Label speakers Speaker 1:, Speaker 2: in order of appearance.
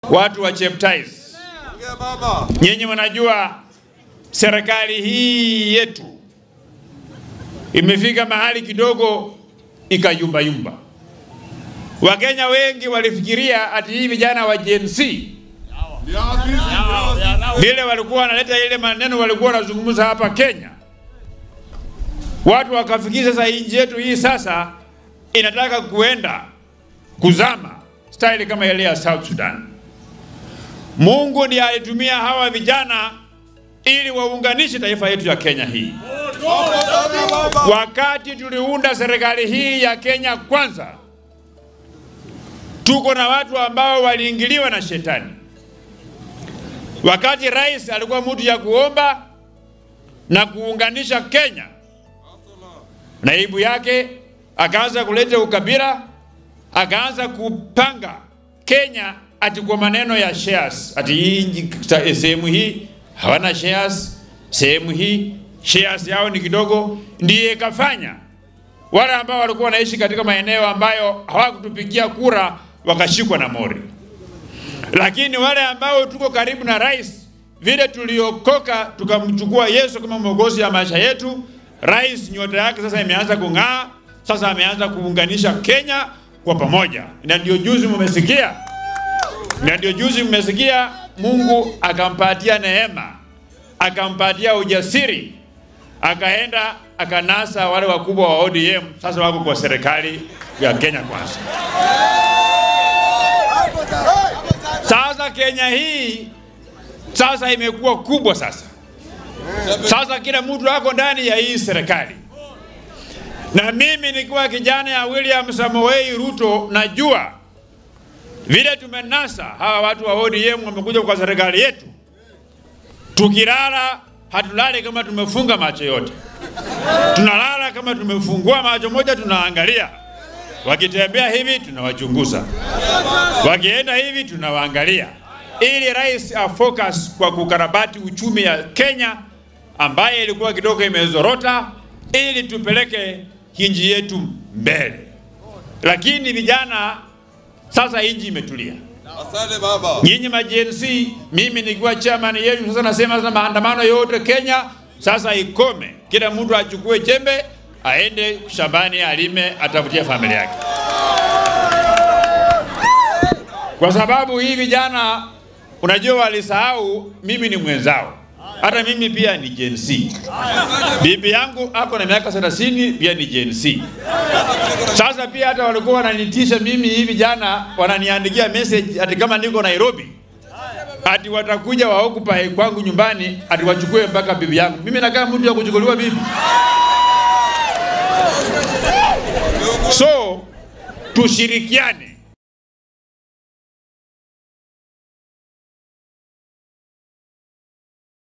Speaker 1: watu wa Cheptais, nyinyi mnajua serikali hii yetu imefika mahali kidogo ikayumbayumba. Wakenya wengi walifikiria ati hii vijana wa Gen Z vile walikuwa wanaleta ile maneno walikuwa wanazungumza hapa Kenya, watu wakafikiri sasa nchi yetu hii sasa inataka kuenda kuzama style kama ile ya South Sudan. Mungu ndiye alitumia hawa vijana ili waunganishe taifa yetu ya Kenya hii. Wakati tuliunda serikali hii ya Kenya kwanza, tuko na watu ambao waliingiliwa na shetani. Wakati rais alikuwa mtu ya kuomba na kuunganisha Kenya, naibu yake akaanza kuleta ukabila, akaanza kupanga Kenya ati kwa maneno ya shares, ati hii sehemu hii hawana shares, sehemu hii shares yao ni kidogo, ndiye ikafanya wale ambao walikuwa wanaishi katika maeneo ambayo hawakutupigia kura wakashikwa na mori. Lakini wale ambao tuko karibu na rais, vile tuliokoka tukamchukua Yesu kama mwokozi ya maisha yetu, rais nyota yake sasa imeanza kung'aa, sasa ameanza kuunganisha Kenya kwa pamoja, na ndio juzi mmesikia, na ndio juzi mmesikia Mungu akampatia neema, akampatia ujasiri, akaenda akanasa wale wakubwa wa ODM, sasa wako kwa serikali ya Kenya Kwanza. Sasa Kenya hii sasa imekuwa kubwa sasa. Sasa kila mtu ako ndani ya hii serikali, na mimi nikiwa kijana ya William Samoei Ruto najua vile tumenasa hawa watu wa ODM wamekuja kwa serikali yetu. Tukilala hatulali kama tumefunga macho yote, tunalala kama tumefungua macho moja, tunaangalia wakitembea hivi tunawachunguza, wakienda hivi tunawaangalia, ili rais afocus kwa kukarabati uchumi ya Kenya ambaye ilikuwa kidogo imezorota, ili tupeleke nchi yetu mbele. Lakini vijana sasa nchi imetulia.
Speaker 2: Asante baba.
Speaker 1: Nyinyi ma Gen Z, mimi nikiwa chairman yenu sasa nasema sasa maandamano yote Kenya sasa ikome, kila mtu achukue jembe aende shambani alime, atafutie familia yake, kwa sababu hii vijana unajua walisahau mimi ni mwenzao. Hata mimi pia ni Gen Z. Bibi yangu ako na miaka 30 pia ni Gen Z. Sasa pia hata walikuwa wananitisha mimi hivi jana, wananiandikia message ati kama niko Nairobi ati watakuja waokupa kwangu nyumbani ati wachukue mpaka bibi yangu. Mimi nakaa mtu ya kuchukuliwa bibi. So tushirikiane